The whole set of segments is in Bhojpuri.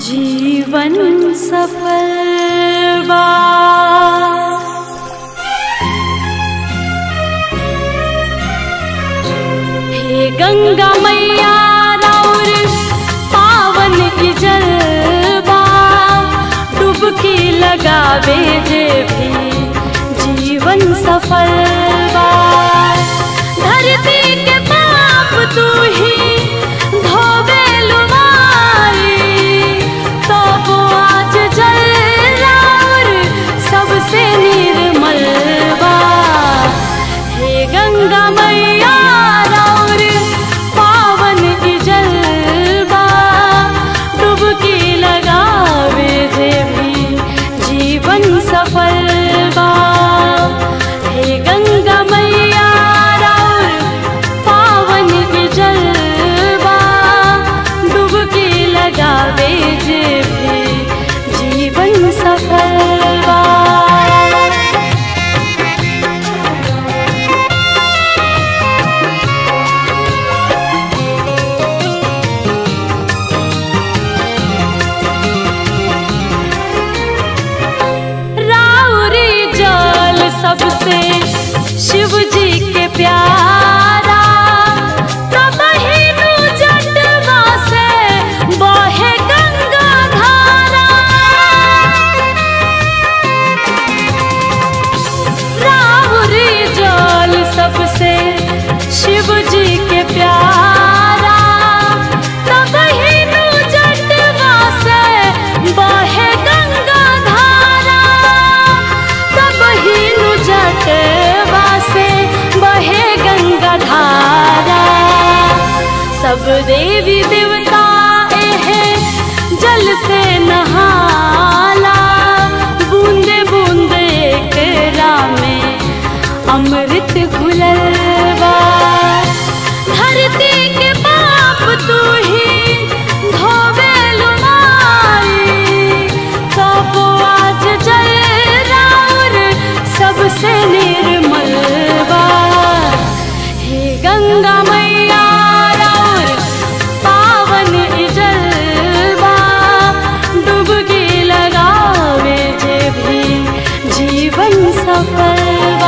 जीवन सफल बा हे गंगा मैया राउर पावन की जलवा डुबकी लगावे जे भी जीवन सफल बा धरती के पाप तू ही धोवे लुमाई तब आज जल राउर सबसे निर्मल बा हे गंगा मैया राउर पावन की जलवा डुबकी लगावे जे भी जीवन सफल बा हे गंगा मैया राउर पावन की जलवा डुबकी लगावे जे भी जीवन सफल बा राउरी जल सबसे शिव जी के प्यारा तब ही नु जटवा से बहे गंगा धारा राउरी जल सबसे शिव जी के प्यारा तब ही नु जटवा से बहे गंगा धारा तब ही नु जटवा से बहे गंगा धारा सब देवी देवता एहे जल से नहाला बूंदे बूंदे एकरा में अमृत घुलल बा धरती के पाप तू ही धोवे लुमाई तब आज जल राउर सबसे निर्मल बा हे गंगा मैया राउर पावन ई जलवा डुबकी लगावे जे भी जीवन सफल बा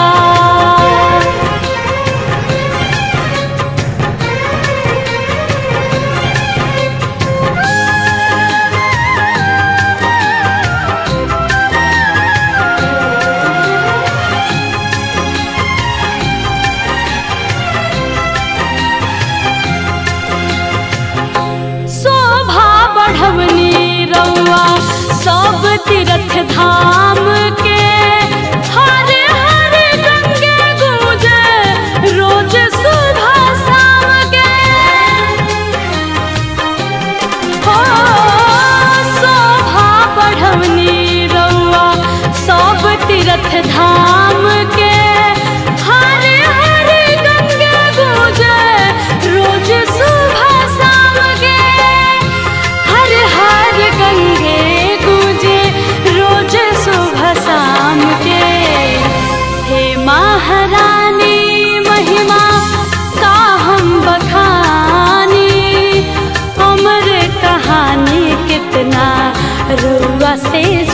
शोभा बढ़वनी रउआ सब तीर्थ धाम के हर हर गंगे गूंजे रोज सुबह शाम के हो शोभा बढ़वनी रउआ सब तीर्थ धाम के हर हर गंगे गूंजे रोज सुबह शाम के हर हर गंगे गूंजे रोज सुबह शाम के हे महारानी महिमा का हम बखानी अमर कहानी कितना रुआ से